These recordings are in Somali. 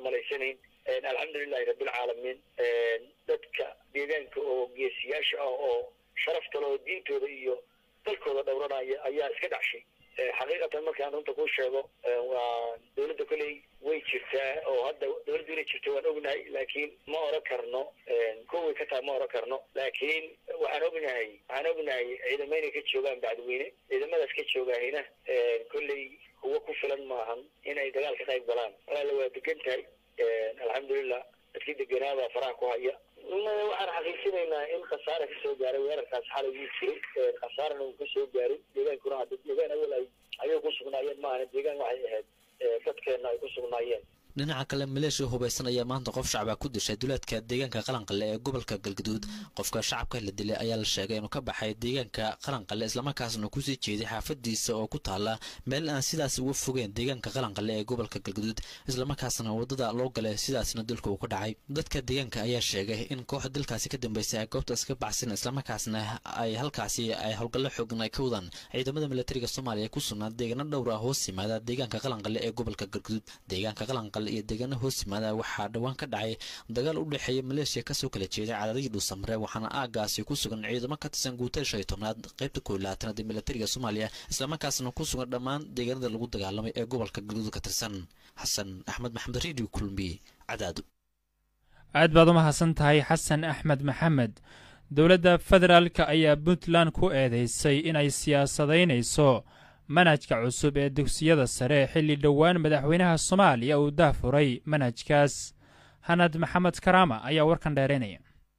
malaysanayn alxamdulilahi rabbilcaalamiin dadka deegaanka oo geesiyaasha ah oo sharaftale oo diintooda iyo dalkooda dhowranaya ayaa iska dhacshay xaqiiqatan markaan runta kuu sheego waa dawladda kolley way jirtaa oo hadda dawladdu inay jirto waan ognahay laakiin ma oran karno kuway ka tahay ma oran karno laakiin waxaan ognahay waxaan ognahay ciidamo inay ka joogaan bacdiweyne ciidamadaas ka joogahayna kolley kuwo ku filan maahan inay dagaal ka qayb galaan walaala waa degan tahay alxamdulilah dadkii deganaabaa faraha ku haya waxaan xaqiijinaynaa in khasaara kasoo gaaray weerarkaas xalay wuu jiray khasaarana uu kasoo gaaray deegaankuna hadda deegaan awal ay ayay ku sugnaayeen maahana deegaan waxay ahayd dadkeena ay ku sugnaayeen dhinaca kale maleeshiya hubaysan ayaa maanta qof shacaba ku dishay duleedka deegaanka qalanqale ee gobolka galgaduud qofka shacabka la dilay ayaa la sheegay inuu ka baxay deegaanka qalanqale islamarkaasna kusii jeeday xaafadiisa oo ku taala meel aan sidaas uga fogeen deegaanka qalanqale ee gobolka galgaduud islamarkaasna wadada loo galay sidaasna dilka uu ka dhacay dadka deegaanka ayaa sheegay in kooxda dilkaasi ka dambeysay ay goobtaas ka baxsan islamarkaasna ay halkaasi ay howlgallo xoogan ay ka wadaan ciidamada militariga soomaaliya ku sugnaa deegaano dhowr ah hoos yimaada deegaanka qalanqale ee gobolka galgaduud deegaanka qalanqale iyo deegaano hoos yimaada waxaa dhowaan ka dhacay dagaal u dhexeeya maleeshiya kasoo kala jeeday cadaadii dhuusamre waxaana aagaasi ku sugan ciidamo ka tirsan guutada shan iyo tobnaad qaybta koo iyo labaatanaad ee militariga soomaaliya islamarkaasna ku sugan dhammaan deegaanada lagu dagaalamay ee gobolka galguud ka tirsan xasan axmed maxamed radio kulmiye cadaado aad baad u mahadsan tahay xasan axmed maxamed dowladda federaalka ayaa puntland ku eedeysay inay siyaasadaynayso manhajka cusub ee dugsiyada sare xilli dhowaan madaxweynaha soomaaliya uu dahfuray manhajkaas hanad maxamed karaama ayaa warkan dheeraynaya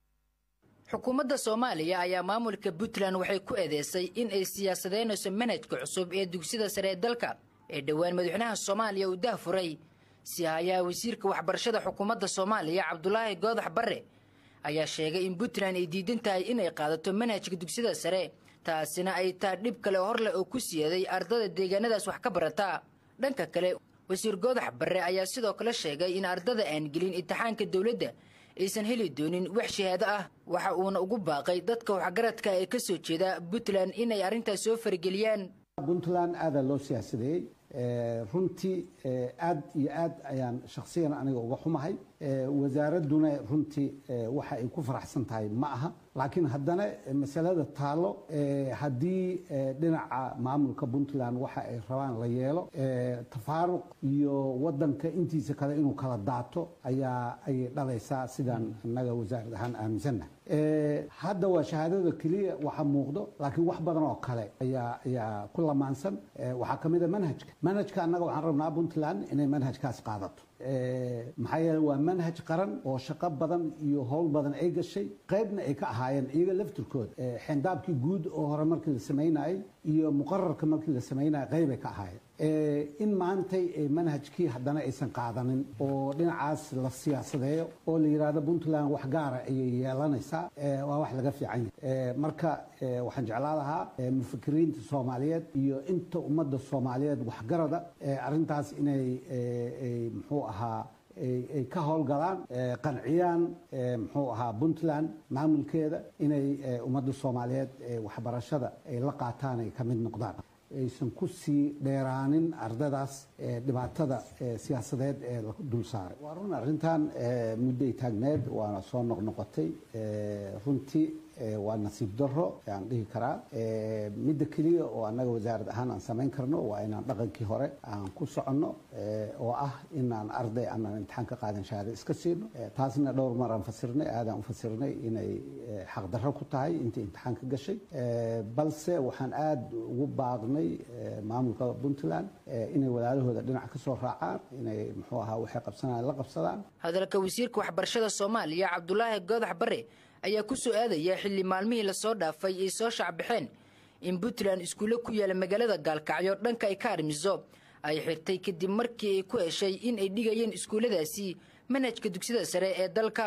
xukuumadda soomaaliya ayaa maamulka puntland waxay ku eedeysay in ay siyaasadeynayso manhajka cusub ee dugsiyada sare ee dalka ee dhowaan madaxweynaha soomaaliya uu dahfuray si hayaa wasiirka waxbarashada xukuumadda soomaaliya cabdulaahi goodax barre ayaa sheegay in puntland ay diidan tahay inay qaadato manhajka dugsiyada sare taasina ay taa dhib kale hor leh oo ku siiyaday ardada deegaanadaas wax ka barata dhanka kale wasiir goodax barre ayaa sidoo kale sheegay in ardada aan gelin imtixaanka dowladda aysan heli doonin wax shahaado ah waxa uuna ugu baaqay dadka waxgaradka ee ka soo jeeda puntland inay arrintaas soo farageliyaan puntland aadaa loo siyaasadeeyey runtii aad iyo aad ayaan shakhsiyan aniga uga xumahay wasaaradduna runtii waxa ay ku faraxsan tahay ma aha laakiin haddana masalada taalo haddii dhinaca maamulka puntland waxa ay rabaan la yeelo tafaaruq iyo wadanka intiisa kale inuu kala daato ayaa ayay dhalaysaa sidaan innaga wasaarad ahaan aaminsannahay hadda waa shahaadada keliya waxa muuqdo laakiin wax badan oo kale ayaa ayaa ku lamaansan waxaa ka mid a manhajka manhajka annaga waxaan rabnaa puntland inay manhajkaas qaadato maxaa yeele waa manhaj qaran oo shaqo badan iyo howl badan ay gashay qaybna ay ka ahaayeen iyaga laftirkooda xendaabkii guud oo hore markii la samaynayay iyo muqararka markii la samaynayay qaybay ka ahaayeen in maantay manhajkii haddana aysan qaadanin oo dhinacaas la siyaasadeeyo oo la yidhaahdo puntland wax gaara ayay yeelanaysaa waa wax laga fiican yahay marka waxaan jeclaa lahaa mufakiriinta soomaaliyeed iyo inta ummadda soomaaliyeed waxgarada arrintaas inay muxuu ahaa ay ka howlgalaan qanciyaan muxuu ahaa puntland maamulkeeda inay ummadda soomaaliyeed waxbarashada ay la qaataan ay ka mid noqdaan aysan ku sii dheeraanin ardadaas dhibaatada siyaasadeed ee la dul saaray waa run arrintan mudday taagneed waana soo noqnoqotay runtii waa nasiib daro aan dhihi karaa midda keliya oo annaga wasaarad ahaan aan samayn karno waa inaan dhaqankii hore aan ku soconno oo ah inaan arday aanan imtixaan ka qaadan shahaado iska siino taasna dhowr mar aan fasirnay aadaan u fasirnay inay xaqdarro ku tahay intii imtixaan ka gashay balse waxaan aada ugu baaqnay maamulka puntland inay walaalahooda dhinac ka soo raacaan inay muxuu ahaa waxay qabsanayaan la qabsadaan hadalka wasiirka waxbarashada soomaaliya cabdulaahi goodax barre ayaa ku soo aadaya xilli maalmihii lasoo dhaafay ay soo shacbaxeen in puntland iskuulle ku yaala magaalada gaalkacyo dhanka ay ka armiso ay xirtay kadib markii ay ku heshay in ay dhigayeen iskuulladaasi manhajka dugsiyada sare ee dalka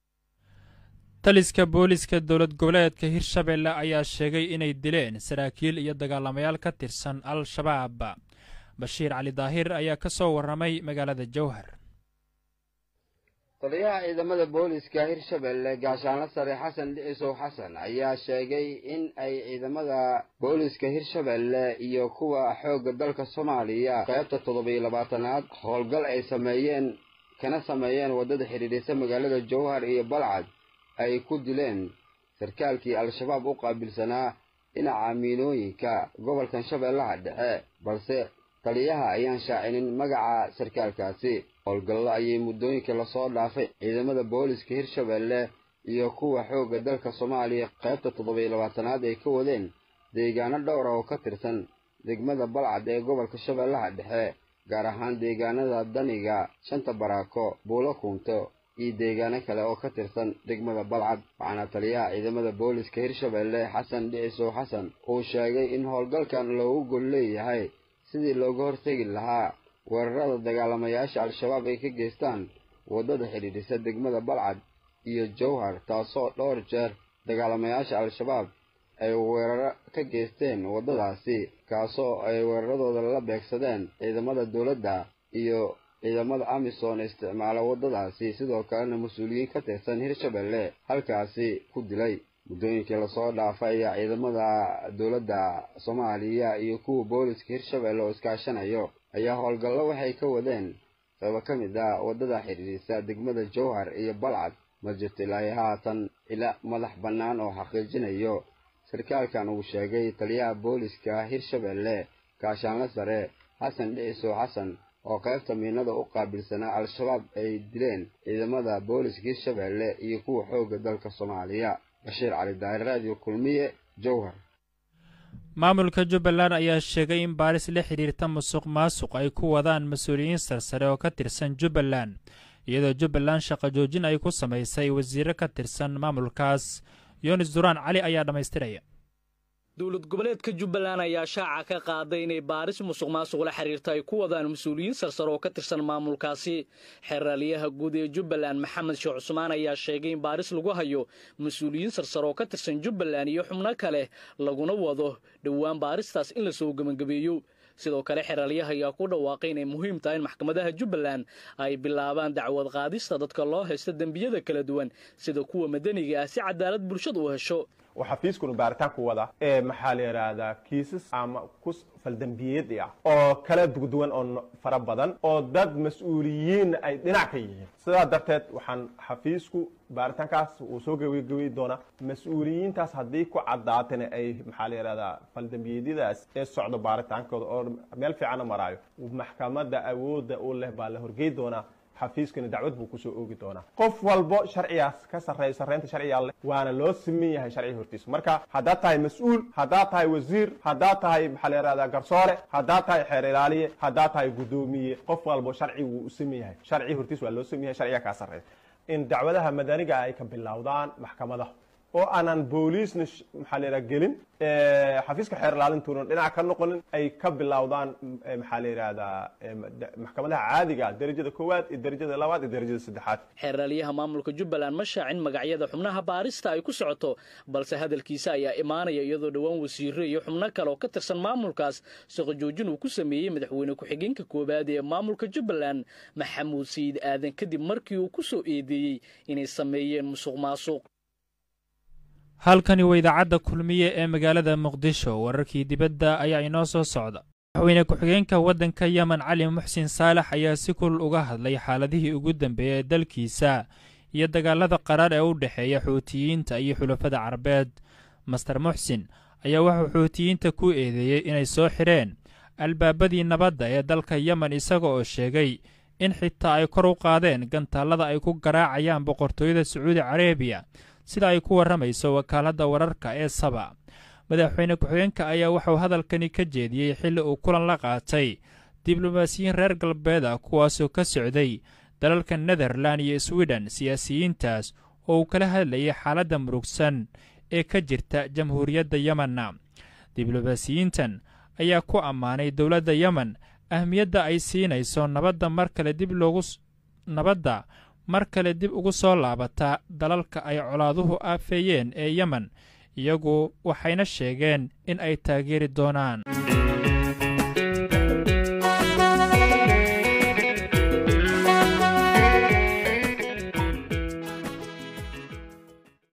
taliska booliska dowlad goboleedka hirshabelle ayaa sheegay inay dileen saraakiil iyo dagaalamayaal ka tirsan al-shabaab bashiir cali daahir ayaa ka soo warramay magaalada jowhar taliyaha ciidamada booliska hirshabelle gaashaanla sare xasan dhicisow xasan ayaa sheegay in ay ciidamada booliska hirshabelle iyo kuwa xoogga dalka soomaaliya qaybta toddobiyo labaatanaad howlgal ay sameeyeen kana sameeyeen waddada xidhiidhisa magaalada jowhar iyo balcad ay ku dileen sarkaalkii al-shabaab u qaabilsanaa dhinaca miinooyinka gobolkan shabeellaha dhexe balse taliyaha ayaan shaacinin magaca sarkaalkaasi howlgallo ayay muddooyinkii lasoo dhaafay ciidamada booliska hirshabeelle iyo kuwa xoogga dalka soomaaliya qaybta toddobiyo labaatanaad ay ka wadeen deegaano dhowr ah oo ka tirsan degmada balcad ee gobolka shabeellaha dhexe gaar ahaan deegaanada daniga shanta baraako buulo kuunto iyo deegaano kale oo ka tirsan degmada balcad waxaana taliyaha ciidamada booliska hirshabeelle xasan dhicisow xasan uu sheegay in howlgalkan loogu gol leeyahay sidii looga hortegi lahaa weerarada dagaalamayaasha al-shabaab ay ka geystaan waddada xidhiidhisa degmada balcad iyo jowhar taasoo dhowr jeer dagaalamayaasha al-shabaab ay weeraro ka geysteen waddadaasi kaasoo ay weeraradooda la beegsadeen ciidamada dowladda iyo ciidamada amisom isticmaala waddadaasi sidoo kalena mas-uuliyiin ka tirsan hirshabeelle halkaasi ku dilay muddooyinkii lasoo dhaafay ayaa ciidamada dowladda soomaaliya iyo kuwa booliska hirshabeelle oo iskaashanayo ayaa howlgallo waxay ka wadeen qaybo ka mid ah waddada xidhiidhisa degmada jowhar iyo balcad ma jirto ilaahay haatan ila madax bannaan oo xaqiijinayo sarkaalkan uu sheegay taliyaha booliska hirshabeelle gaashaanle sare xasan dhicisow xasan oo qaybta miinada u qaabilsanaa al-shabaab ay dileen ciidamada booliska hirshabeelle iyo kuwa xoogga dalka soomaaliya bashiir cali daari raadiyo kulmiye jowhar maamulka jubbaland ayaa sheegay in baaris la xidhiirta musuq maasuq ay ku wadaan mas-uuliyiin sarsare oo ka tirsan jubbaland iyadoo jubbaland shaqo joojin ay ku samaysay wasiiro ka tirsan maamulkaas yunis duraan cali ayaa dhammaystiraya dowlad goboleedka jubbaland ayaa shaaca ka qaaday inay baaris musuq maasuq la xiriirta ay ku wadaan mas-uuliyiin sarsare oo ka tirsan maamulkaasi xeraalyaha guud ee jubbaland maxamed sheekh cusmaan ayaa sheegay in baaris lagu hayo mas-uuliyiin sarsare oo ka tirsan jubbaland iyo xubno kale laguna wado dhowaan baaristaas in lasoo gebangabeeyo sidoo kale xeraalyaha ayaa ku dhawaaqay inay muhiim tahay in maxkamadaha jubbaland ay bilaabaan dacwad qaadista dadka loo haysta dembiyada kala duwan sida kuwa madaniga ah si cadaalad bulshada u hesho oo xafiiskuna baaritaanku wada ee maxaa la yidhaahdaa kiisas ama ku faldambiyeed ah oo kala duwan oo fara badan oo dad mas-uuliyiin ay dhinac ka yihiin sidaa darteed waxaan xafiisku baaritaankaas uu soo gebagabeyi doonaa mas-uuliyiintaas haddii ku caddaatana ay maxaa la yidhahdaa faldambiyeedyadaas ee socdo baaritaankooda oo meel fiicana maraayo maxkamadda awoodda u leh baa la horgey doonaa xafiiskana dacwad buu kusoo oogi doonaa qof walbo sharcigaas ka sarreeyo sarreynta sharciga leh waana loo siman yahay sharciga hortiisa marka haddaad tahay mas-uul haddaad tahay wasiir haddaad tahay maxaa la yihahdaa garsoore haddaad tahay xeer ilaaliye haddaad tahay guddoomiye qof walbo sharci wuu u siman yahay sharciga hortiisa waa loo siman yahay sharciga kaa sarreeya in dacwadaha madaniga ay ka bilowdaan maxkamadaha oo aanan booliisna maxaa la yidhaha gelin xafiiska xeer ilaalintuna dhinac ka noqonin ay ka bilowdaan maxaa la yidhahdaa maxkamadaha caadiga derajada koowaad iyo derajada labaad iyo derajada saddexaad xeeraalyaha maamulka jubbaland ma shaacin magacyada xubnaha baarista ay ku socoto balse hadalkiisa ayaa imaanaya iyadoo dhowaan wasiiro iyo xubno kale oo ka tirsan maamulkaas shaqo joojin uu ku sameeyey madaxweyne ku-xigeenka koowaad ee maamulka jubbaland maxamuud sayid aadan kadib markii uu ku soo eedeeyey inay sameeyeen musuq maasuq halkani waa idaacadda kulmiye ee magaalada muqdisho wararkii dibadda ayaa inoo soo socda madaxweyne ku-xigeenka waddanka yemen cali muxsin saalax ayaa si kulul uga hadlay xaaladihii ugu dambeeyey ee dalkiisa iyo dagaalada qaraar ee u dhexeeya xuutiyiinta iyo xulafada carabeed master muxsin ayaa wuxuu xuutiyiinta ku eedeeyey inay soo xidheen albaabadii nabadda ee dalka yemen isaga oo sheegay in xitaa ay kor u qaadeen gantaallada ay ku garaacayaan boqortooyada sacuudi carabiya sida ay ku warramayso wakaaladda wararka ee saba madaxweyne ku-xigeenka ayaa wuxuu hadalkani ka jeediyey xilli uu kulan la qaatay diblomaasiyiin reer galbeed ah kuwaasoo ka socday dalalka netherlan iyo swiden siyaasiyiintaas oo uu kala hadlayay xaaladda murugsan ee ka jirta jamhuuriyadda yemenna diblomaasiyiintan ayaa ku ammaanay dowladda yemen ahmiyadda ay siinayso nabadda mar kale dib loogu nabadda mar kale dib ugu soo laabata dalalka ay colaaduhu aafeeyeen ee yemen iyagu waxayna sheegeen in ay taageeri doonaan